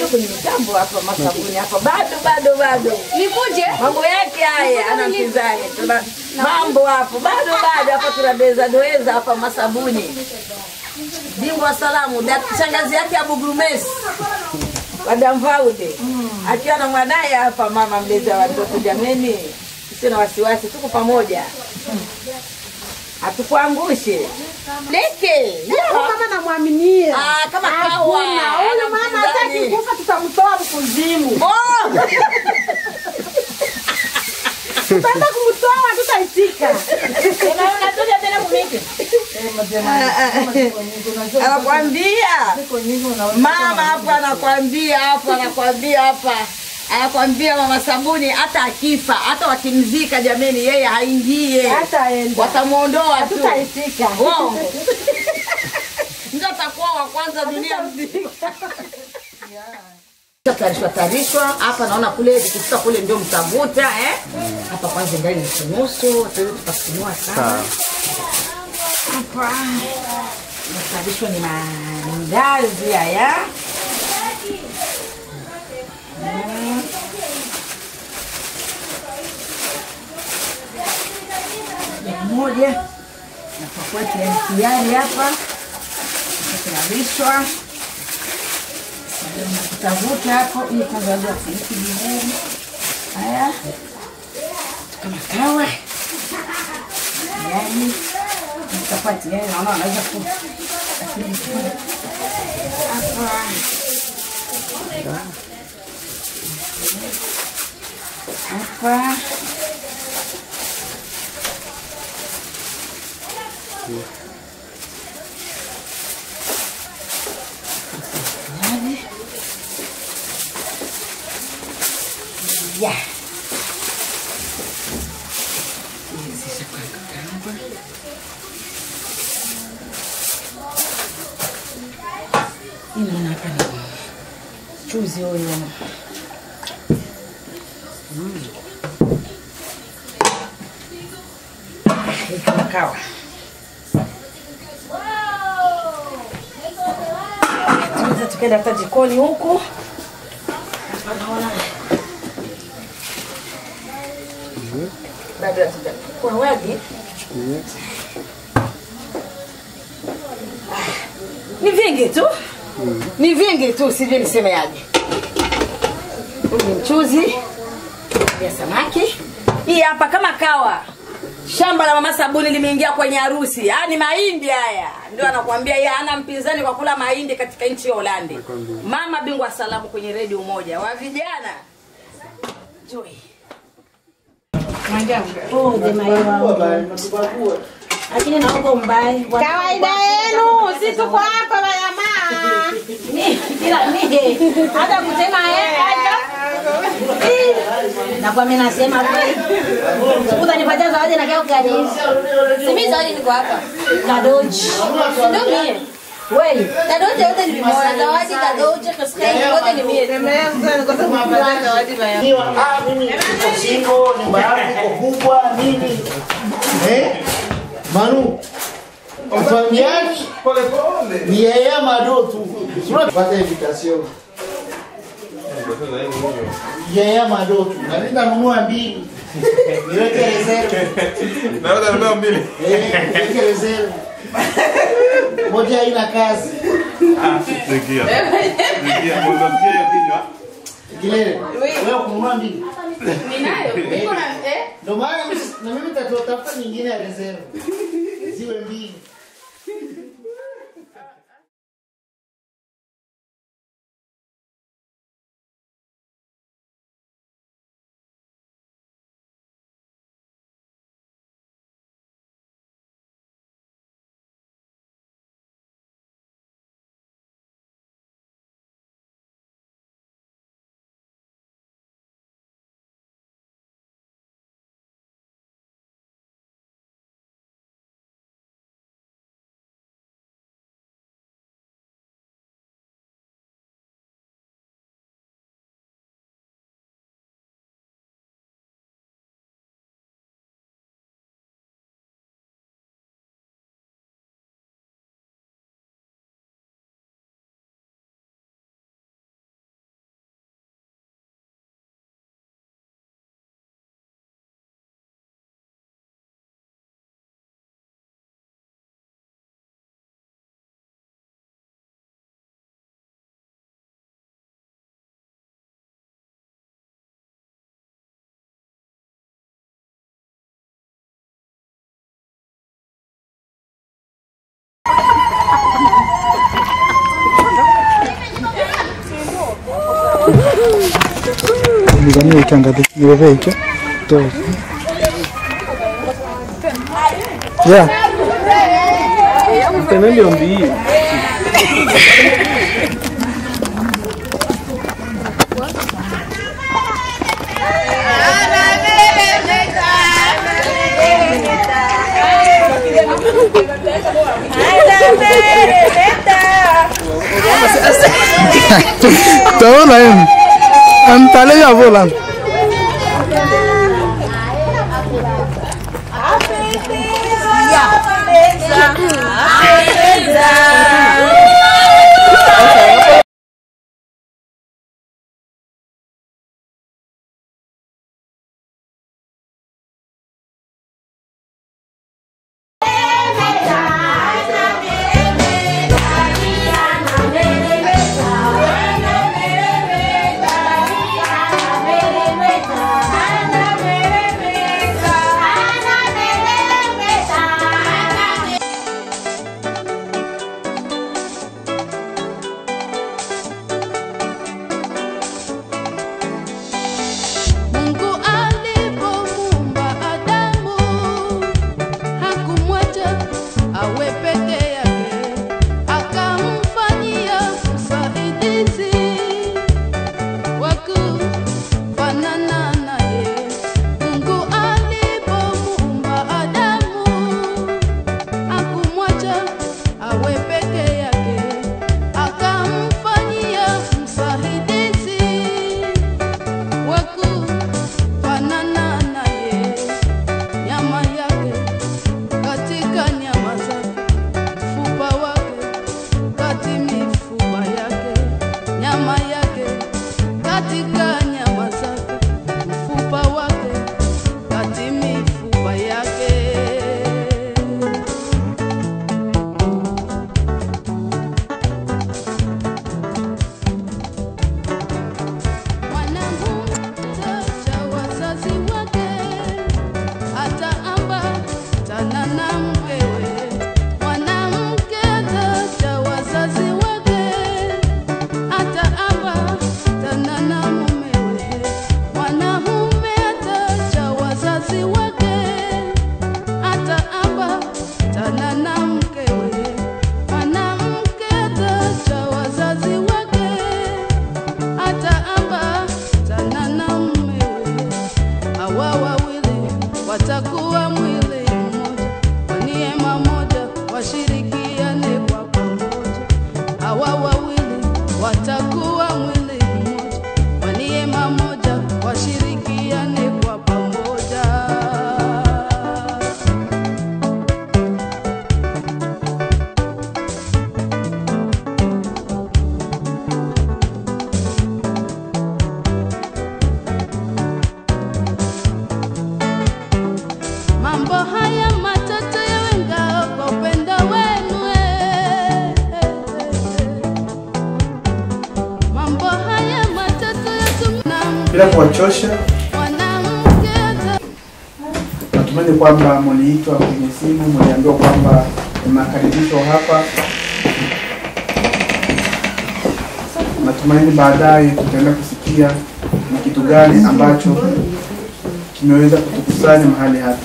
Unajua kwenye mitambo hapa masabuni hapa bado bado bado. Nikuje? Mambo yake haya ana mpinzani. Tuna mambo hapo bado bado hapa tunadeza doeza hapa masabuni. Bingwa salamu dak- shangazi yake Abu Grumes. Madam Vaude. Akiwa na mwanaye hapa mama mlezi wa watoto jameni. Sio na wasiwasi tuko pamoja. Hatukuangushe. Leke. Huyu mama namwaminia. Ah, kama kawa. Hakuna. Hana Huyu mama hataki mpinzani. kufa, tutamtoa kuzimu. Oh! Tutaenda kumtoa, tutaitika. Unatuja tena kumiki. anakwambia mama hapa anakwambia hapa anakwambia hapa anakwambia mama sabuni hata akifa hata wakimzika jameni yeye haingie Hataenda. watamwondoa tu Tutaitika. Uongo. ndio atakuwa wa kwanza dunia mzima tarishwa tarishwa hapa naona kule vikifika kule ndio mtavuta eh hapa kwanza ngali nusu nusu tuweze tukafunua sana hapa Masabisho ni mandazi haya. Mm. Moja moja napakuwa tayari tayari hapa kinavishwa kutavuta hapo ili kwanza waje wafuniki vizuri. Haya kama kawa yani chapati yani naona wanaweza ku lakini hapa hapa Yaani. Yeah. Hizi za kukanga. Inaona hapa ni chuzi huyo. Mm. Hii kama kawa. Tunaweza tukaenda hata jikoni huku. Hapa naona bado hatujakuwa wagi. ni vingi tu ni vingi tu sijui nisemeaje huu ni mchuzi ya samaki hii hapa kama kawa shamba la mama sabuni limeingia kwenye harusi haya ni mahindi haya ndio anakuambia yeye hana mpinzani kwa kula mahindi katika nchi ya holandi mama bingwa salamu kwenye redio umoja wa vijana Joy. Pole mai wangu. Lakini naomba umbai. Kawaida yenu, si tuko hapa na jamaa. Kila mimi hata kusema yeye hata na kwa mimi nasema kweli. Utanipatia zawadi na keo gani? Simi zawadi niko hapa. Kadoji. Ndio mie. Kweli. Kadoje yote ni mimoja. Zawadi kadoje kaskani yote ni mie. Ah, mimi niko single, nyumba yangu iko kubwa nini? Eh? Manu. Mfahamiani? Ni yeye Mado tu. Sura pata invitation. Yeye Mado tu. Na mimi nanunua mbili. Niweke reserve. Naweza nunua mbili. Eh, niweke reserve. Moja haina kazi. Sikia. Sikia, mbona hiyo kinywa? Kilele. Wewe kununua mbili. Ninayo. Niko na eh Ndio maana na mimi nitatafuta nyingine ya reserve. Ziwe mbili. Nizamie ukiangalia. Niwevee hicho. Toa. Yeah. Tenendo mbii. Taona yenu. Antale ya vola. Mungu alipomuumba Adamu hakumwacha awe peke yake, akamfanyia msaidizi wa kufanana naye. Mungu alipomuumba Adamu hakumwacha awe peke yake, akamfanyia msaidizi wa kufanana naye, nyama yake katika nyama zake, mfupa wake kati mifupa yake, nyama yake katika nyama zake, mfupa wake kati mifupa yake. Mwanamke wazazi wake ataambatana na mkewe. Mwanamke cha wazazi wake ataambatana na mumewe. Mwanamume cha wazazi wake ataambatana na mkewe. Mwanamke cha wazazi wake ataambatana na mumewe. Hawa wawili watakuwa mwili mmoja, kwa neema moja washirikiane kwa pamoja. Hawa wawili watakuwa mwili mmoja, kwa neema moja washirikiane kwa pamoja. Mambo haya matatu yawe ngao kwa upendo wenu eh, eh, eh. Mambo haya matatu yatumna bila kuwachosha. mwanamke ata- Natumaini kwamba mliitwa kwenye simu, mliambiwa kwamba mnakaribishwa hapa. Natumaini baadaye tutaenda kusikia ni kitu gani ambacho kimeweza kutukusanya mahali hapa.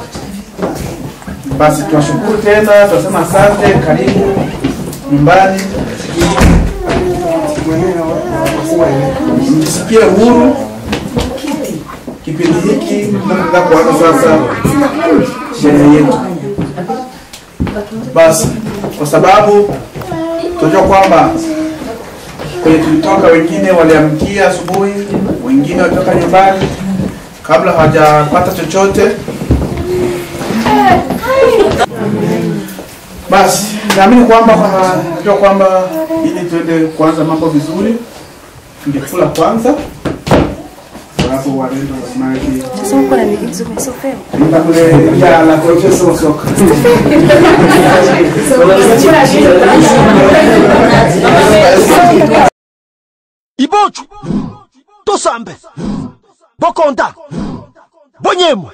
Basi tunashukuru tena, tunasema asante, karibu nyumbani, mjisikie huru kipindi hiki tunapoenda kuanza sasa sherehe yetu. Basi kwa sababu tunajua kwamba kwenye tulitoka, wengine waliamkia asubuhi, wengine walitoka nyumbani kabla hawajapata chochote. Basi naamini kwamba kwa- najua kwamba ili tuende kuanza mambo vizuri, tungekula kwanza alafu warendo wasemaji Nenda kule ya la profesa wa soka. ibochu tosambe bokonda bonyemwe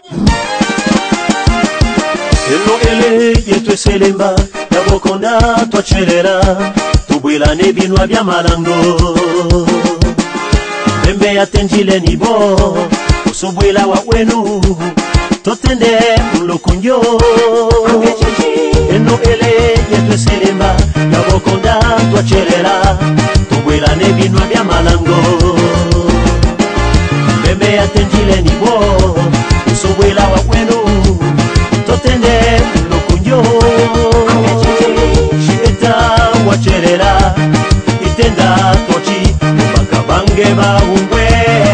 elo ele yetu eselemba ya bokonda twachelela tubwilane binwa bya malango bembe yatenjile nibo usubwila wa wenu totende mulukunjo eno ele yetweselemba yabokonda twacherera tubwila nebinwa bya malango bembe yatenjile nibo usubwila wa wenu totende mulukunjo shita wacherera itenda tochi mpaka bange baungwe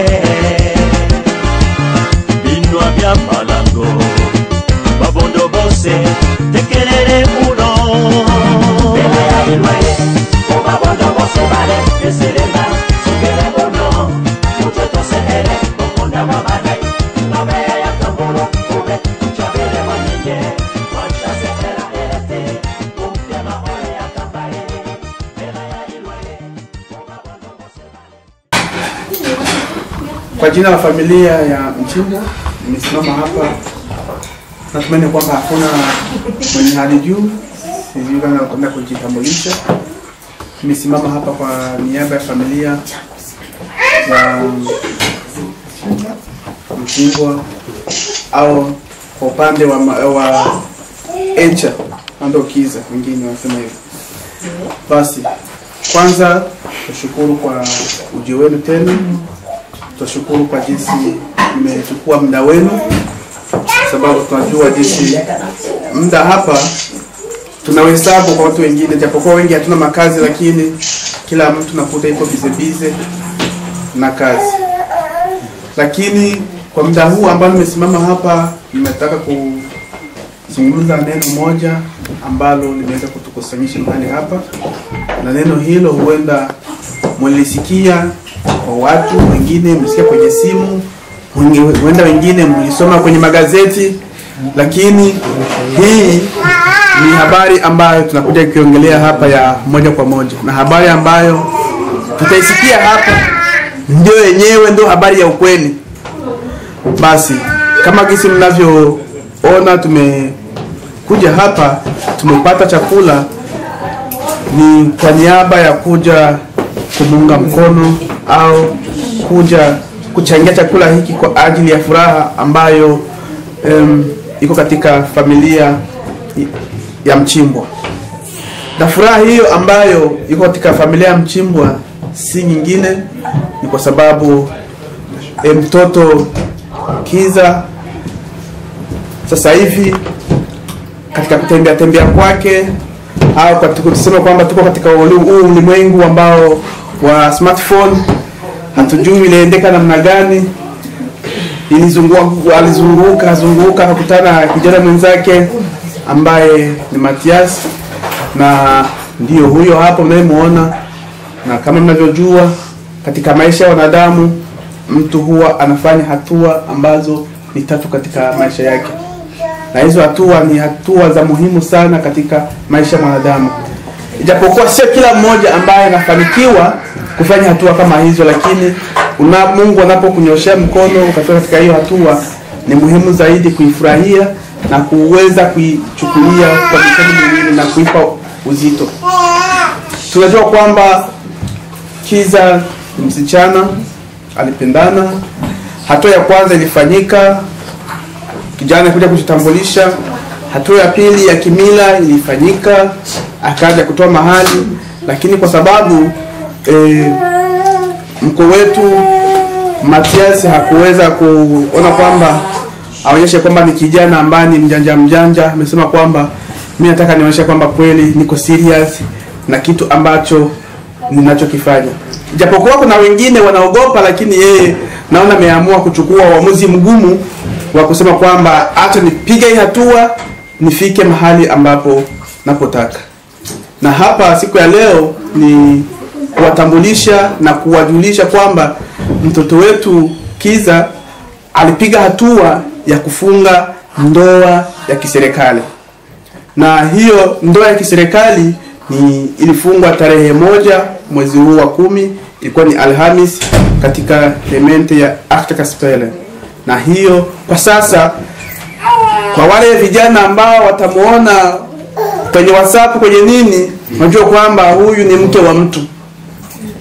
binwa bya malango babondo bose tekelele muno babondo bose bale eselemba sokele bono mutwe tosehere bokonda bwa badai mabeya ya kambolo ube chabele mwanyenye wachasekera elete umtema ole ya kambaye bela ya ilwaye Kwa jina la familia ya Mchimbo nimesimama hapa, natumaini kwamba hakuna mwenye hali juu, sijui kama nakwenda kujitambulisha. Nimesimama hapa kwa niaba ya familia ya Mchimbo au kwa upande wa, ma- wa Encha ando Kiza, wengine wanasema hivyo. Basi kwanza tushukuru kwa ujio wenu tena tunashukuru kwa jinsi mmechukua muda wenu, sababu tunajua jinsi muda hapa tunahesabu kwa watu wengine, japokuwa wengi hatuna makazi, lakini kila mtu nakuta iko bize bize na kazi. Lakini kwa muda huu ambao nimesimama hapa, nimetaka kuzungumza neno moja ambalo limeweza kutukusanyisha mahali hapa, na neno hilo huenda mlisikia kwa watu wengine, mlisikia kwenye simu, wengi- huenda wengine mlisoma kwenye magazeti, lakini hii ni habari ambayo tunakuja kuiongelea hapa ya moja kwa moja, na habari ambayo tutaisikia hapa ndio yenyewe ndio habari ya ukweli. Basi kama gisi mnavyoona, tumekuja hapa, tumepata chakula ni kwa niaba ya kuja kumuunga mkono au kuja kuchangia chakula hiki kwa ajili ya furaha ambayo um, iko katika familia ya Mchimbwa. Na furaha hiyo ambayo iko katika familia ya Mchimbwa si nyingine, ni kwa sababu e, mtoto Kiza sasa hivi katika kutembea tembea kwake au katika tuseme kwamba tuko katika uli- huu ulimwengu ambao wa smartphone, hatujui iliendeka namna gani. Ilizunguka, alizunguka zunguka, akakutana na kijana mwenzake ambaye ni Matias, na ndio huyo hapo mnayemuona. Na kama mnavyojua, katika maisha ya wanadamu mtu huwa anafanya hatua ambazo ni tatu katika maisha yake na hizo hatua ni hatua za muhimu sana katika maisha ya mwanadamu, ijapokuwa sio kila mmoja ambaye anafanikiwa kufanya hatua kama hizo, lakini una Mungu anapokunyoshea mkono ukatoka katika hiyo hatua, ni muhimu zaidi kuifurahia na kuweza kuichukulia kwa mikono miwili na kuipa uzito. Tunajua kwamba Kiza ni msichana alipendana. Hatua ya kwanza ilifanyika kijana kuja kujitambulisha. Hatua ya pili ya kimila ilifanyika, akaja kutoa mahali, lakini kwa sababu e, mko wetu Matias hakuweza kuona kwamba aonyeshe kwamba ni kijana ambaye ni mjanja mjanja. Amesema kwamba mi nataka nionyeshe kwamba kweli niko serious na kitu ambacho ninachokifanya, japokuwa kuna wengine wanaogopa, lakini yeye naona ameamua kuchukua uamuzi mgumu wa kusema kwamba acha nipige hii hatua nifike mahali ambapo napotaka. Na hapa siku ya leo ni kuwatambulisha na kuwajulisha kwamba mtoto wetu Kiza alipiga hatua ya kufunga ndoa ya kiserikali, na hiyo ndoa ya kiserikali ni ilifungwa tarehe moja mwezi huu wa kumi, ilikuwa ni Alhamis katika lemente ya Achterkaspele na hiyo kwa sasa kwa wale vijana ambao watamuona kwenye WhatsApp kwenye nini, unajua kwamba huyu ni mke wa mtu.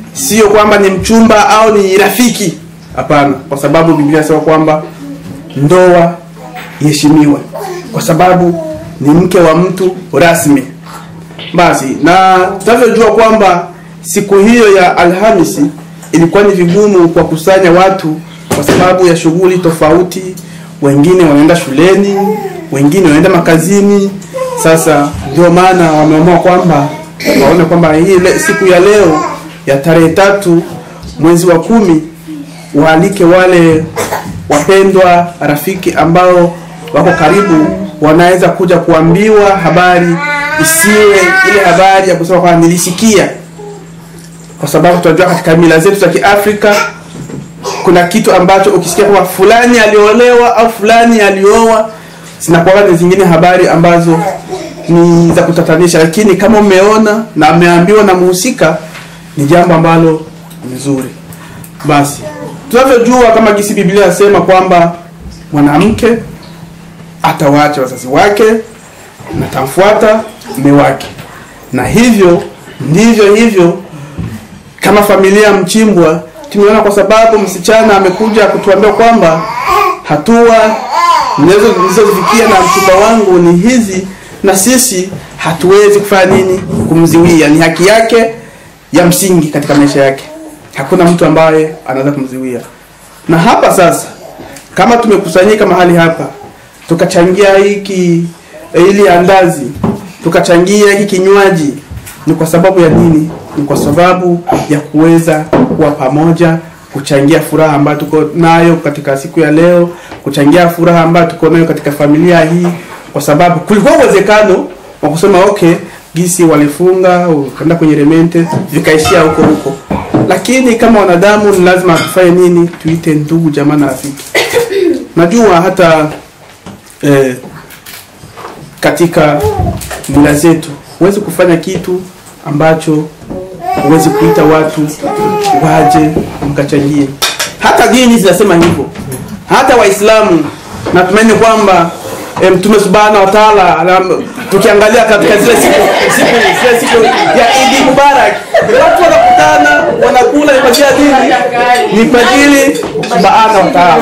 sio kwamba ni mchumba au ni rafiki hapana kwa sababu biblia inasema kwamba ndoa iheshimiwe kwa sababu ni mke wa mtu rasmi basi na tunavyojua kwamba siku hiyo ya alhamisi ilikuwa ni vigumu kwa kusanya watu kwa sababu ya shughuli tofauti wengine wanaenda shuleni wengine wanaenda makazini sasa ndio maana wameamua kwamba waone kwamba hii le, siku ya leo ya tarehe tatu mwezi wa kumi waalike wale wapendwa rafiki ambao wako karibu wanaweza kuja kuambiwa habari isiwe ile habari ya kusema kwamba nilisikia kwa sababu tunajua katika mila zetu za kiafrika kuna kitu ambacho ukisikia kwamba fulani aliolewa au fulani alioa zinakuwa ni zingine habari ambazo ni za kutatanisha lakini kama umeona na ameambiwa na muhusika ni jambo ambalo ni zuri basi tunavyojua kama gisi biblia inasema kwamba mwanamke atawaacha wazazi wake na tamfuata mume wake na hivyo ndivyo hivyo kama familia mchimbwa tumeona kwa sababu msichana amekuja kutuambia kwamba hatua nizo- nilizozifikia na mchumba wangu ni hizi na sisi hatuwezi kufanya nini kumziwia ni haki yake ya msingi katika maisha yake hakuna mtu ambaye anaweza kumziwia na hapa sasa kama tumekusanyika mahali hapa tukachangia hiki ili andazi tukachangia hiki kinywaji ni kwa sababu ya nini ni kwa sababu ya kuweza kuwa pamoja kuchangia furaha ambayo tuko nayo katika siku ya leo kuchangia furaha ambayo tuko nayo katika familia hii kwa sababu kulikuwa uwezekano wa kusema okay gisi walifunga ukaenda kwenye remente vikaishia huko huko lakini kama wanadamu ni lazima tufanye nini tuite ndugu jamaa na rafiki najua hata eh, katika mila zetu huwezi kufanya kitu ambacho huwezi kuita watu waje mkachangie hata dini zinasema hivyo hata waislamu natumaini kwamba eh, mtume subhanahu wa taala anam- tukiangalia katika zile siku siku zile siku ya idi mubarak watu wanakutana wanakula ni kwa ajili ya dini ni kwa ajili subhanahu wa taala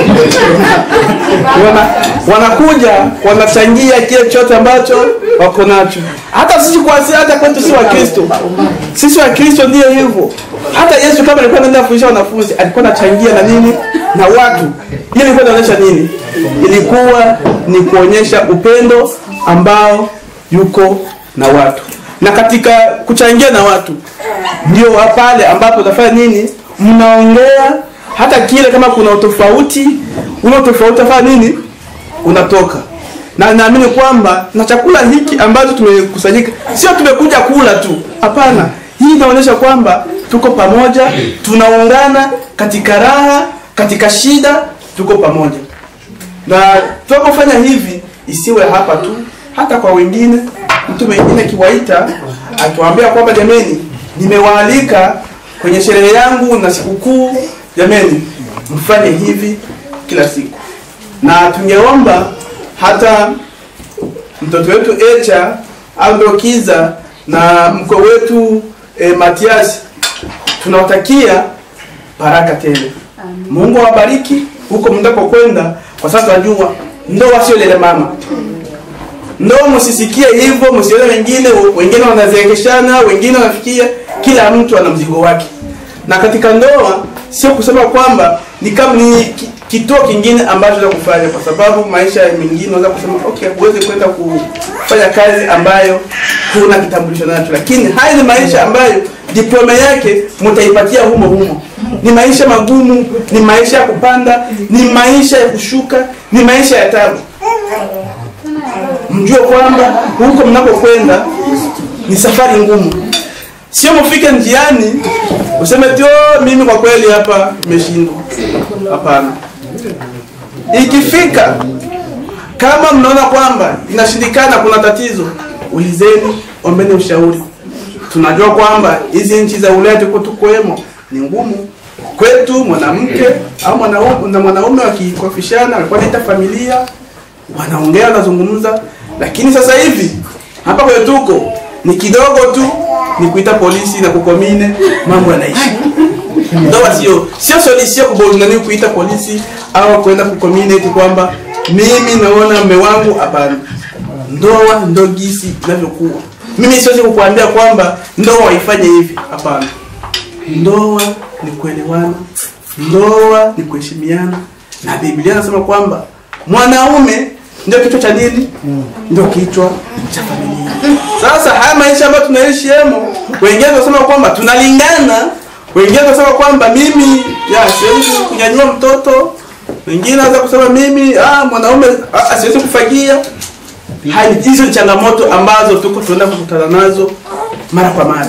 wana, wanakuja wanachangia kile chote ambacho wako nacho hata sisi kwa hata kwetu si wakristo sisi wakristo ndio hivyo hata yesu kama alikuwa anaenda kufundisha wanafunzi alikuwa anachangia na nini na watu hiyo ilikuwa inaonyesha nini ilikuwa ni kuonyesha upendo ambao yuko na watu na katika kuchangia na watu ndio wa pale ambapo utafanya nini mnaongea hata kile kama kuna utofauti ule utofauti utafanya nini unatoka na naamini kwamba na chakula hiki ambacho tumekusanyika sio tumekuja kula tu hapana hii inaonyesha kwamba tuko pamoja tunaungana katika raha katika shida tuko pamoja na tunapofanya hivi isiwe hapa tu hata kwa wengine mtu mwingine akiwaita akiwaambia kwamba jameni nimewaalika kwenye sherehe yangu na sikukuu jameni mfanye hivi kila siku na tungeomba hata mtoto wetu Echa Aldokiza na mko wetu e, Matiasi tunawatakia baraka tele. Mungu awabariki huko mnapokwenda, kwa sasa tunajua ndoa sio lele mama. Ndoa msisikie hivyo, msione wengine wengine wanazeekeshana, wengine wanafikia, kila mtu ana mzigo wake. Na katika ndoa sio kusema kwamba ni kama ni ki- kituo kingine ambacho za kufanya, kwa sababu maisha mengine unaweza kusema okay, huwezi kwenda kufanya kazi ambayo huna kitambulisho nacho, lakini haya ni maisha ambayo diploma yake mtaipatia humo humo. Ni maisha magumu, ni maisha ya kupanda, ni maisha ya kushuka, ni maisha ya tabu. Mjue kwamba huko mnapokwenda ni safari ngumu, sio mfike njiani useme tio mimi kwa kweli hapa nimeshindwa. Hapana, ikifika kama mnaona kwamba inashindikana, kuna tatizo, ulizeni, ombeni ushauri. Tunajua kwamba hizi nchi za Ulaya tuko tukoemo ni ngumu kwetu. Mwanamke au mwanaume na mwanaume wakikofishana, walikuwa naita familia, wanaongea wanazungumza, lakini sasa hivi hapa kwetu tuko ni kidogo tu, ni kuita polisi na kukomine mambo yanaishi ndoa sio sio solution kubonani kuita polisi au kwenda kukomine eti kwamba mimi naona mme wangu hapana ndoa ndo gisi inavyokuwa mimi siwezi kukuambia kwamba ndoa ifanye hivi hapana ndoa ni kuelewana ndoa ni kuheshimiana na biblia anasema kwamba mwanaume ndio kichwa cha nini ndio kichwa cha familia sasa haya maisha ambayo tunaishi hemo wengine wanasema kwamba tunalingana wengine wanasema kwamba mimi ya siwezi kunyanyua mtoto wengine wanaweza kusema mimi ah mwanaume ah, siwezi kufagia Hai- hizo ni changamoto ambazo tuko tunaenda kukutana nazo mara kwa mara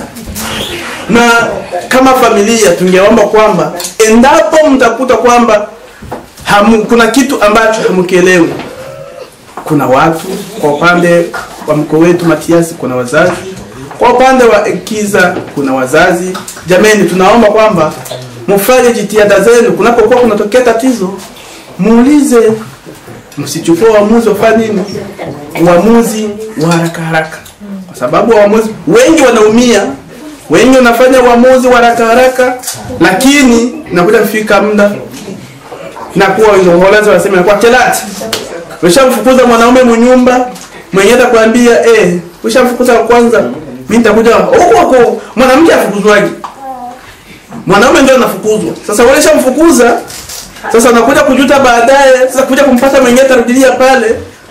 na kama familia tungeomba kwamba endapo mtakuta kwamba hamu, kuna kitu ambacho hamukielewi kuna watu kwa upande wa mkoa wetu Matiasi kuna wazazi kwa upande wa Kiza kuna wazazi jameni tunaomba kwamba mfanye jitihada zenu kunapokuwa kunatokea tatizo muulize msichukue uamuzi wafanye nini uamuzi wa haraka haraka kwa sababu waamuzi wengi wanaumia wengi wanafanya uamuzi wa haraka haraka lakini nakuja kufika muda nakuwa uholanzi wanasema kwa telati ushamfukuza mwanaume munyumba mwenye atakwambia eh ushamfukuza wa kwanza mimi nitakuja huko huko mwanamke afukuzwaje mwanaume ndio anafukuzwa sasa wewe ushamfukuza sasa unakuja kujuta baadaye sasa kuja kumpata mwenyewe atarudilia pale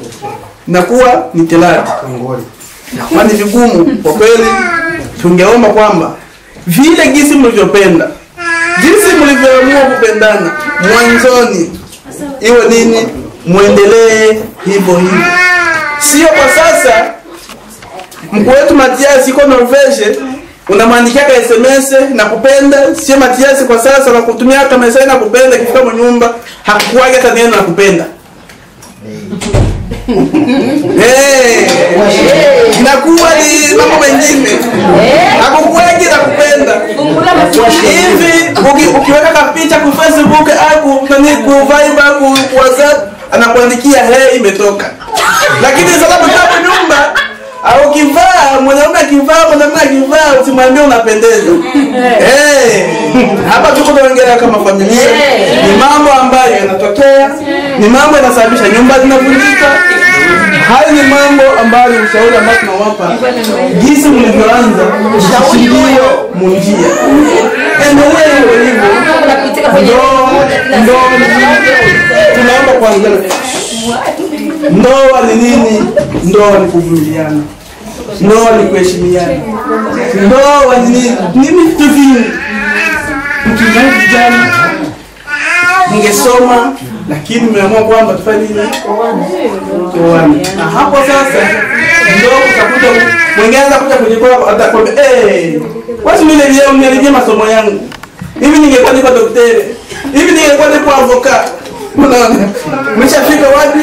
nakuwa ni telati nakuwa ni vigumu kwa kweli tungeomba kwamba vile gisi mlivyopenda jinsi mlivyoamua kupendana mwanzoni iwe nini mwendelee hivyo hivyo sio kwa sasa mkuu wetu matiasi iko norvege unamwandikia ka sms na kupenda sio matiasi kwa sasa nakutumia hata meseji na kupenda ikifika mnyumba hakukuwaga hata neno na kupenda Eh, inakuwa ni mambo mengine hakukuwagi na kupenda hivi uki- ukiweka kapicha ku facebook au ku nani ku viber ku ku whatsapp anakuandikia he imetoka lakini sasa kwa nyumba au ukivaa mwanaume akivaa mwanaume akivaa usimwambie unapendeza eh hapa tuko tunaongelea kama familia ni mambo ambayo yanatokea ni mambo yanasababisha nyumba zinavunjika haya ni mambo ambayo ushauri ambao tunawapa jinsi mlivyoanza mshikilie munjia endelee hivyo hivyo Ndoa- ndoa ni nini? tunaomba kwanza ndoa ni nini ndoa ni kuvumiliana ndoa ni kuheshimiana ndoa ni nini ni vitu vingi mkiangalia vijana mngesoma lakini mmeamua kwamba tufanye nini tuoane na hapo sasa ndio utakuta mwingine anaweza kuja kwenye kwako atakwambia eh wasi mimi leo nimerudia masomo yangu hivi ningekuwa niko daktari hivi ningekuwa niko avoka unaona mshafika wapi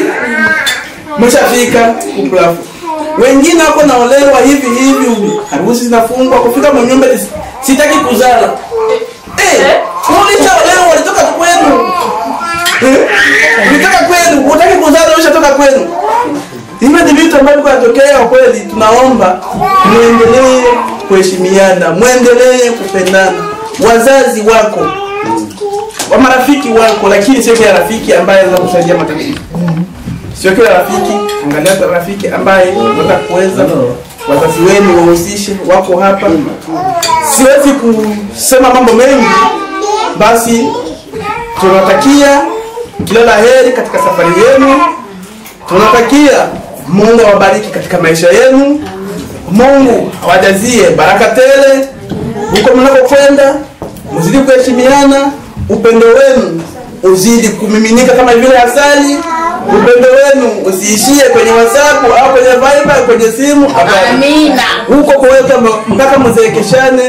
mshafika uplafu wengine wako naolewa hivi hivi harusi zinafungwa kufika mwenyumba sitaki kuzala eh ulishaolewa walitoka kwenu Eh? Ulitoka kwenu, utaki kuzaa ushatoka kwenu. Hivyo ni vitu ambavyo vinatokea kwa kweli. Tunaomba muendelee kuheshimiana, muendelee kupendana. Wazazi wako wa marafiki wako, lakini sio kila rafiki ambaye anaweza kusaidia matatizo. Sio kila rafiki, angalia kwa rafiki ambaye unaweza kuweza wazazi wenu wahusishe, wako hapa. Siwezi kusema mambo mengi, basi tunatakia kila la heri katika safari yenu. Tunatakia Mungu awabariki katika maisha yenu. Mungu awajazie baraka tele huko mnakokwenda, mzidi kuheshimiana, upendo wenu uzidi kumiminika kama vile asali. Upendo wenu usiishie kwenye WhatsApp au kwenye Viber, kwenye simu. hapana. Amina. Huko kuweka mpaka mzeekeshane.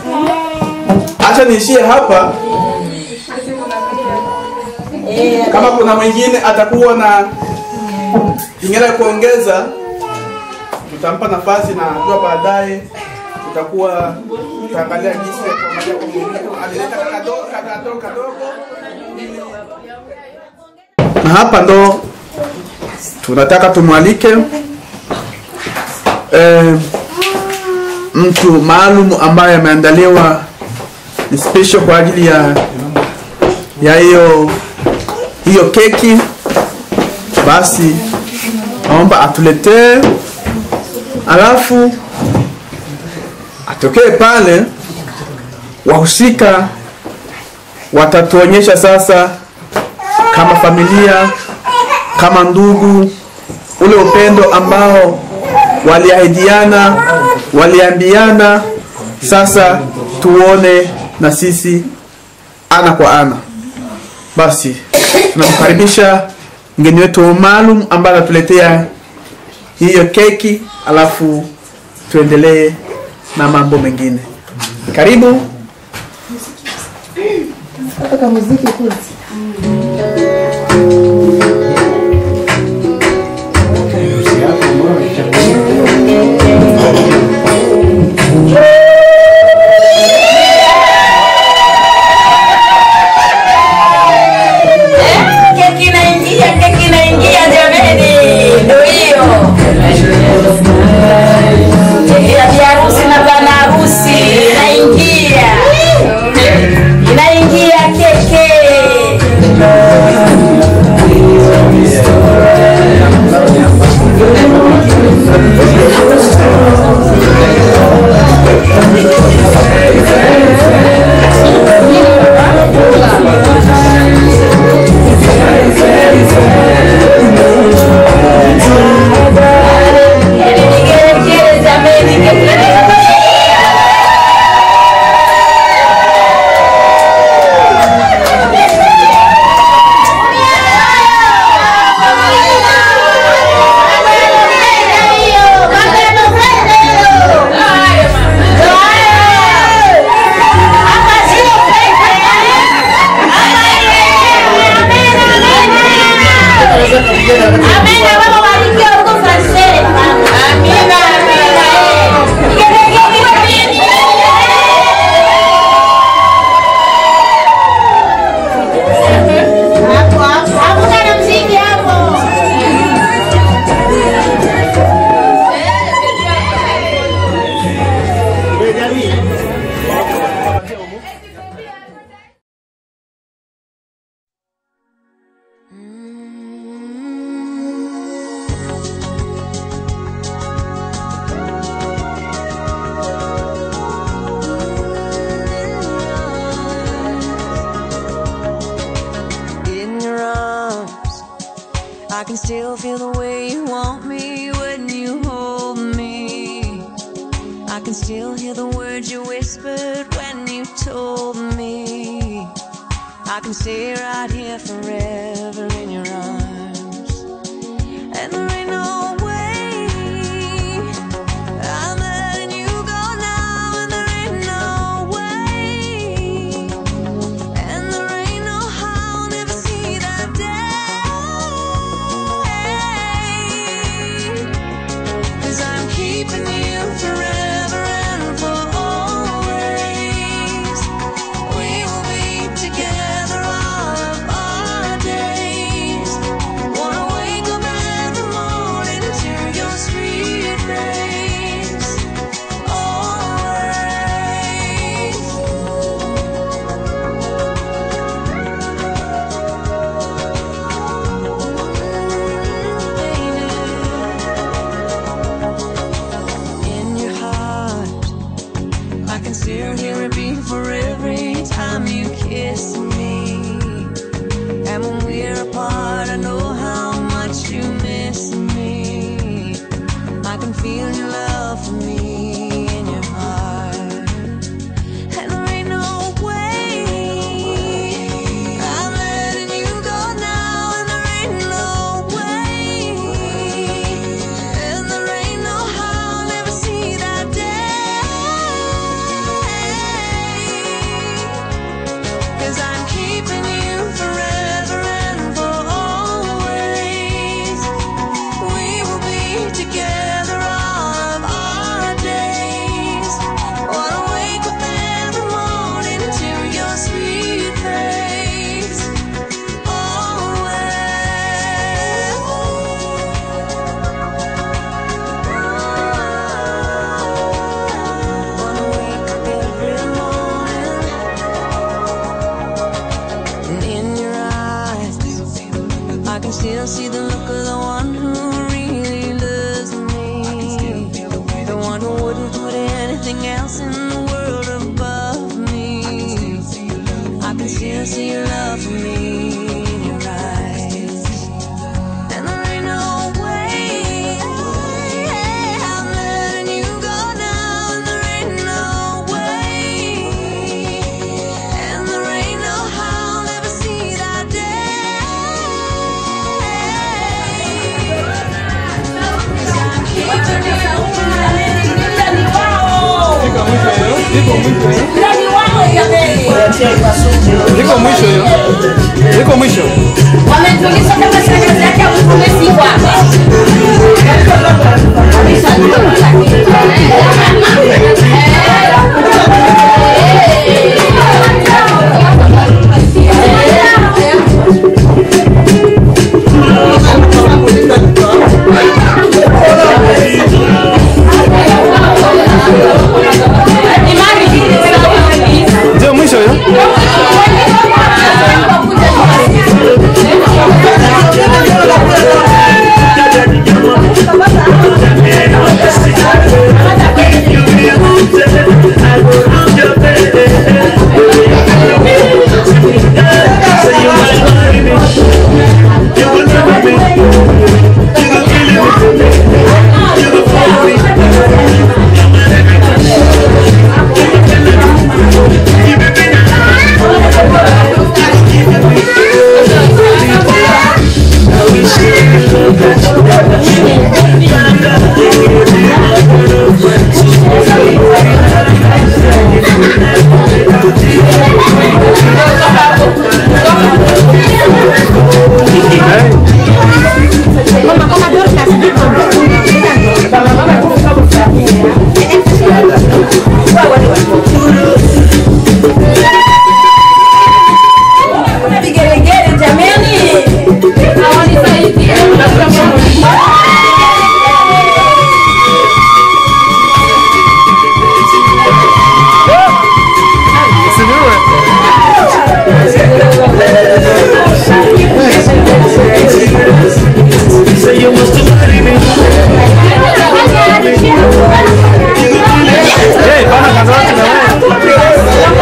Acha niishie hapa kama kuna mwingine atakuwa na kingine ya kuongeza tutampa nafasi na jua baadaye tutakuwa tutaangalia jinsi ya kuangalia kwa mwingine alileta kadogo kadogo kadogo na hapa ndo tunataka tumwalike eh, mtu maalum ambaye ameandaliwa ni special kwa ajili ya ya hiyo hiyo keki basi naomba atuletee alafu atokee pale wahusika watatuonyesha sasa kama familia kama ndugu ule upendo ambao waliahidiana waliambiana sasa tuone na sisi ana kwa ana basi tunamkaribisha mgeni wetu maalum ambaye anatuletea hiyo keki alafu tuendelee na mambo mengine karibu Keki inaingia, keki inaingia jameni, ndio hiyo. Ya biharusi na bwana harusi inaingia, inaingia keke. Vigelegele jameni, Amina, baba barikiwa huko Francais. Amina, amina. Vigelegele Hapo hapo. Hakuna na mziki hapo. in your arms. I can still feel the way you want me when you hold me. I can still hear the words you whispered when you told me. I can stay right here forever in your arms. And there ain't no way I'm letting you go now, and there ain't no way. And there ain't no how I'll never see that day. Cause I'm keeping you forever and for always. We will be together all of our days. Wanna wake up every morning to your sweet face. Always. in your heart. I can still hear it beat for every time you kiss me. And when we're apart, I know how much you miss me. I can feel your love for me in your heart. And there ain't no way I'm letting you go now, and there ain't no way. And there ain't no how I'll ever see that day. Liko mwisho hiyo. Liko mwisho. Wametulisha kama shangazi yake akutume siku hapa. Ndio mwisho hiyo. Vigelegele jameni. Hawanisaidie. Hey, bana kaza watu na wewe.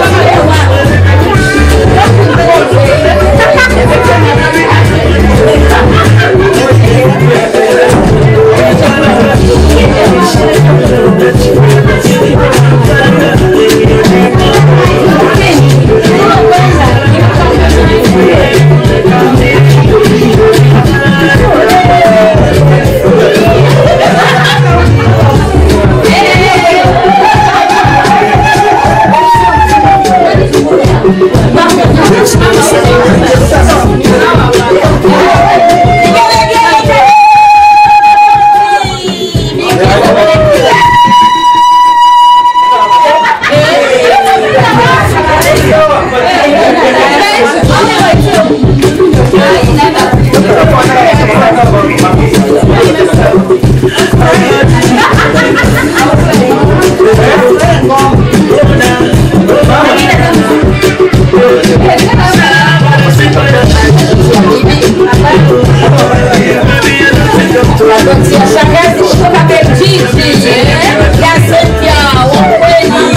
Ya shangazi kutoka Belgiji. Gazeti ya ukweli.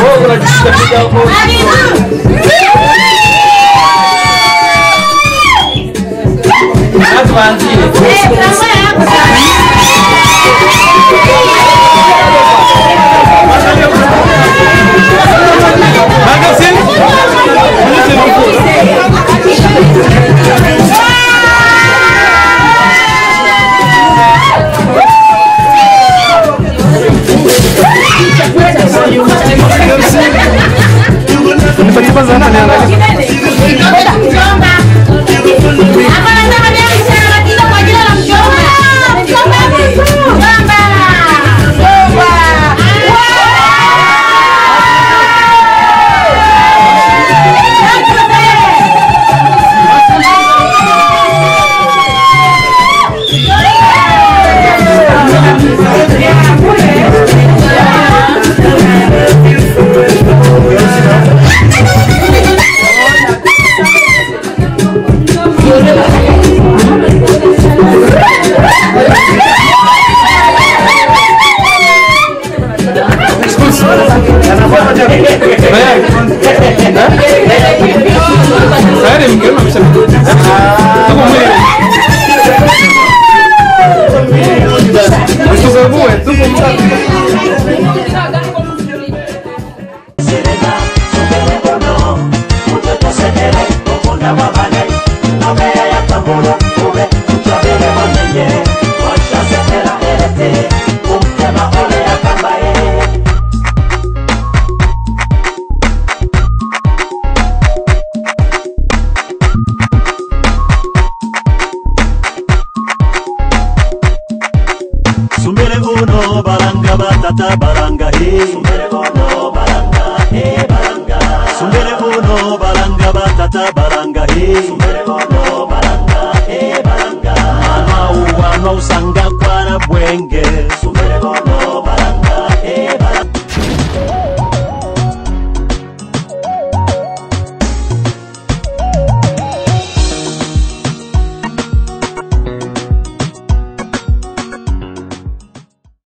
Nipatie kwanza hapa niangalie. Tayari mgeni ameshafika. Tuko mwili. Usisumbue, tuko mtatu. Sumbere uno baranga batata baranga he Sumbere uno baranga he baranga Sumbere uno baranga batata baranga he Sumbere uno baranga he baranga Mama uwa no usanga kwana bwenge